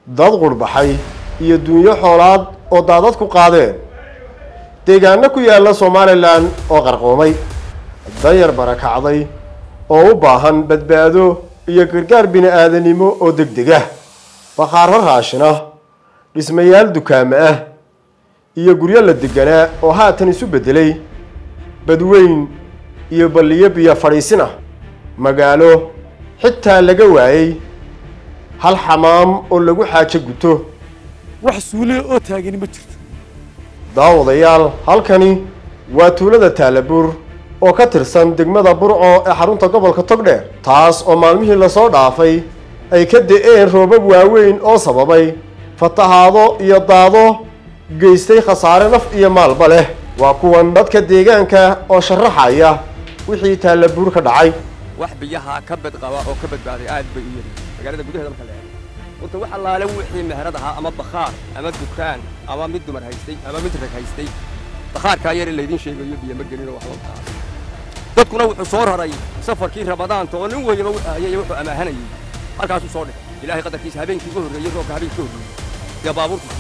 dad qurhbaxay iyo dunyo xoolaad oo daadad ku qaadeen deegaano ku yaalla somalilan oo qarqoomay dayar barakacday oo u baahan badbaado iyo gargaar bini-aadanimo oo deg deg ah bakhaaro raashin ah dhismayaal dukaamo ah iyo guryo la deganaa oo haatan isu beddelay badweyn iyo balliyo biyo fadhiisin ah magaalo xitaa laga waayey hal xamaam oo lagu xaajo guto wax suule oo taagani ma jirto daawadayaal halkani waa tuulada taalabuur oo ka tirsan degmada burco ee xarunta gobolka togdheer taas oo maalmihii lasoo dhaafay ay ka da-een roobab waaweyn oo sababay fatahaado iyo daado geystay khasaare naf iyo maalba leh waa kuwan dadka deegaanka oo sharaxaya wixii taalabuur ka dhacay wax biyaha ka badqaba oo ka badbaaday aad bay u yari magaalada gudaheeda marka la eego horta wax allaale wixii meherad ahaa ama bakhaar ama dukaan ama mid dumar haystay ama mid rag haystay bakhaarkaa yare laydiin sheegayo biyo ma gelino wax loo taas dadkuna wuxuu soo raray safarkii ramadaanta oo nin weyaba wuxuu hayay wuxuu amaahanayay halkaasuu soo dhexay ilaahay qadarkiisa habeenkii ugu horreeyey roobka habeenkii ka horreeyey iyo baabuurtu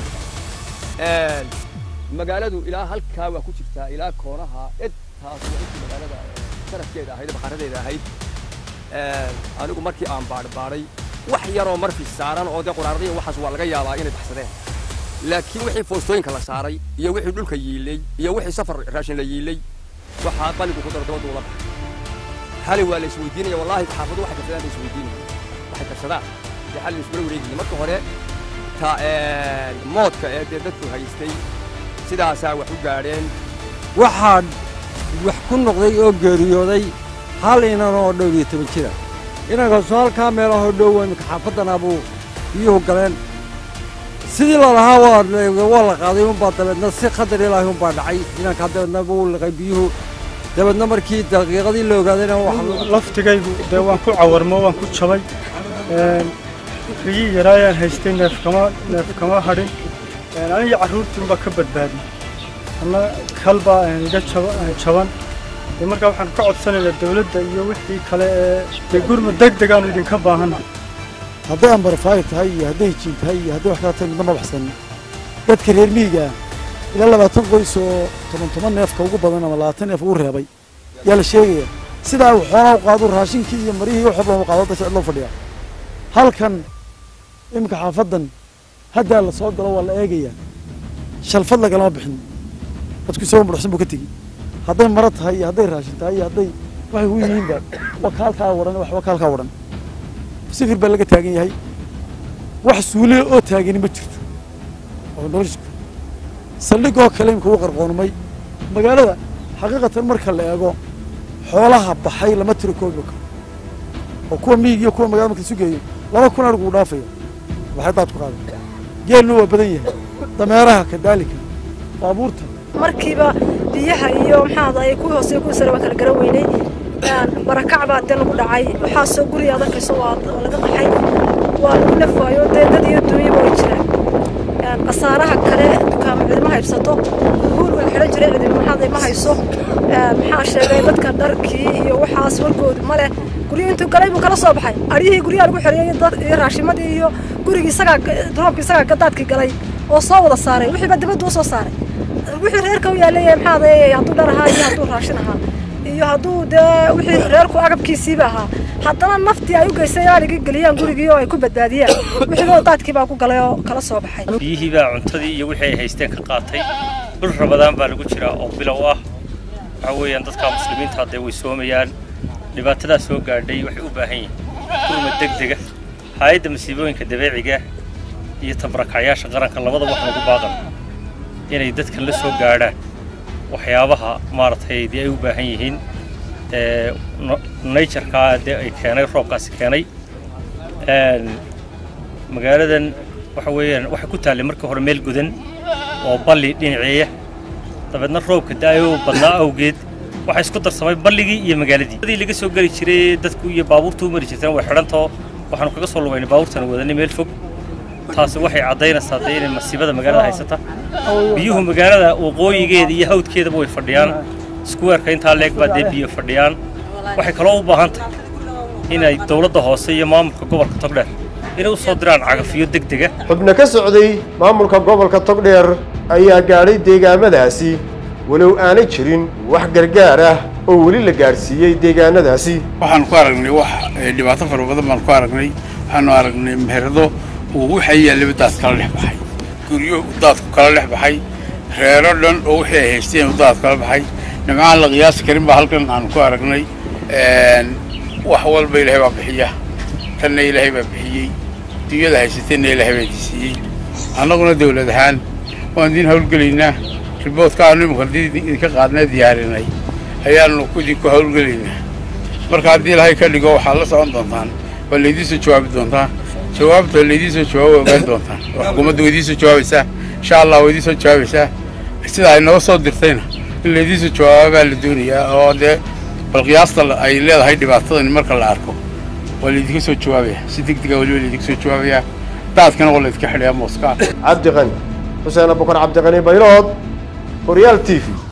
magaaladu ilaa halkaa waa ku jirtaa ilaa koonaha intaas waa intii magaalada sharafkeeda ahayd bakhaaradeeda ahayd anigu markii aan baadhbaadhay wax yaroo marfi saaran oo dee quraaradiya waxaas waa laga yaabaa inay baxsadeen laakiin wixii foostooyinka la saaray iyo wixii dhulka yiilay iyo wixii safar raashin la yiilay waxaa qaligu ku daro dabadu ula baxay xali waa la isweydiinaya wallaahi xaafadu waxay karsadaan la isweydiinaya waxay karsadaan dee xali la isula wareegaya marka hore ta moodka ee dee dadku haystay sidaasaa wax u gaadheen waxaa wax ku noqday oo geeriyooday hal inan oo dhow iyo toban jira inankaasu halkaa meelahoo dhow imika xaafaddanaa buu biyuhu galeen sidii lalahaa waa la qaaday unbaa dabeedna si qadar ilaahi unbaa dhacay inankaa dabeedna buu liqay biyuhu dabeedna markii daqiiqadii la ogaadayna laftigaygu dee waan ku cawarmo waan ku jabay rigii yaraayaan haystay neef kama neef kama hadhin aniga carruurtiinbaa ka badbaadiyey anna kalbaa iga jaban dee markaa waxaan ka codsanaynaa dawladda iyo wixii kale ee dee gurmud deg degaanu idinka baahanna hadday ambarfaayo tahay iyo hadday jiin tahay iyo hadday wax kala tahay midna ma baxsan dadka reer miyiga ilaa labaatan qoys oo toban toban neefka ugu badan ama labaatan neef ugu reebay yaa la sheegaya sidaa uu xoolaa u qaado raashinkii iyo marihii wax walba u qaado dadka cid loo fadhiyaa halkan iminka xaafaddan haddaa la soo galo waa la eegayaa shalfad lagalama bixin dadku isagoo mudhaxsan buu ka tegi hadday maro tahay iyo hadday raashin tahay iyo hadday waxay u yihiinba wakaalkaa wadhan wax wakaalkaa wadhan sifir baa laga taagan yahay wax suule oo taagani ma jirto oo nolosha saldhigoo kale imika u qarqoonmay magaalada xaqiiqatan marka la eego xoolaha baxay lama tiro koobi karo oo kuwa miig iyo kuwa magala marka isu geeyo laba kun arigu uu dhaafayo waxay daad ku qaadan geelna waa badan yahay dameeraha kadaalika baabuurta markiiba biyaha iyo maxaada ay kuwii hoose kuwii sare waan kala garan weynay barakac baa dee lagu dhacay waxaasoo guriga adarkayso waa laga qaxay waa lagu nafwaayo dee dad iyo duunyaba way jiraan khasaaraha kale dukaamo cidima haybsato guul way xidhan jiray cidima maxaada ma hayso maxaa sheegay dadka dharkii iyo waxaas warkoodu ma leh guryo intuu galay buu kala soo baxay aryihii guryaha lagu xereeyey iyo raashimadii iyo gurigii isagaa roobkii isagaa gadaadkii galay oo soo wada saaray wixiiba dibaddu u soo saaray wixii reerka u yaalay maxaada hadduu dhar ahaa iyo hadduu raashin ahaa iyo hadduu dee wixii reerku agabkiisiiba ahaa haddana naftii ay u geystay aaligii geliyaan gurigii oo ay ku badbaadiyaan wixiiba daadkii baa ku galay oo kala soo baxay biyihii baa cuntadii iyo wixii ay haysteen ka qaatay bil rabadaan baa lagu jiraa oo bilow ah waxa weeyaan dadka muslimiinta haddee way soomayaan dhibaatadaa soo gaadhay waxay u baahan yihiin gurmad deg dega hay-adda masiibooyinka dabeeciga iyo tabarakacyaasha qaranka labadaba waxaan ugu baaqan inay dadkan la soo gaadhaan waxyaabaha maaragtay dee ay u baahan yihiin naturkaa dee ay keenay roobkaasi keenay magaaladan waxa weeyaan waxay ku taallay markii hore meel gudan oo balli dhinaceeya dabeedna roobka da-ayoo badnaa awgeed waxaa isku darsamay balligii iyo magaaladii adii laga soo geli jiray dadku iyo baabuurtu u mari jirteen way xidhantao waxaanu kaga soo lugaynay baabuurtana wadanay meel fog taasi waxay caddaynaysaa dee inay masiibada magaalada haysata biyuhu magaalada waqooyigeeda iyo hawdkeedaba way fadhiyaan iskuweerka intaa leeg baa dee biyo fadhiyaan waxay kaloo u baahan tahay inay dowladda hoose iyo maamulka gobolka togdheer inay u soo diraan cagafiyo deg dega xubno ka socday maamulka gobolka togdheer ayaa gaadhay deegaamadaasi walow aanay jirin wax gargaar ah oo weli la gaadhsiiyey deegaanadaasi waxaan ku aragnay wax eh, dhibaato fara badan baan ku aragnay waxaanu aragnay meherado uu wixii yaallaba daad kala dhex baxay guryo uu daadku kala dhex baxay reero dhan oo wixii ay haysteen uu daad kala baxay nimcaan la qiyaasi karin baa halkan aanu ku aragnay Een, wax walba ilaahay baa bixiya tanna ilaahay baa bixiyey dunyada haysateenna ilaahay baa disiiyey annaguna dawlad ahaan waan idiin howlgelaynaa riboodka aanu imika idinka qaadnay diyaarinay ayaanu idinku howlgelaynaa marka haddii ilaahay ka dhigo waxaad la socon doontaan waa laydiin soo jawaabi doontaa jawaabta laydiin soo jawaab waa ogaan doontaan oo xukuumadda waa idiin soo jawaabaysaa insha allah waa idiin soo jawaabaysaa sida ay noo soo dirtayna in laydiin soo jawaabaa la doonayaa oo dee bal qiyaasta la- ay leedahay dhibaatadani marka la arko waa laydinka soo jawaabaya si deg dega weliba laydinka soo jawaabayaa daadkana waa laydinka xidhayaa mooska cabdiqani xuseen abukar cabdiqani baylood horyaal t v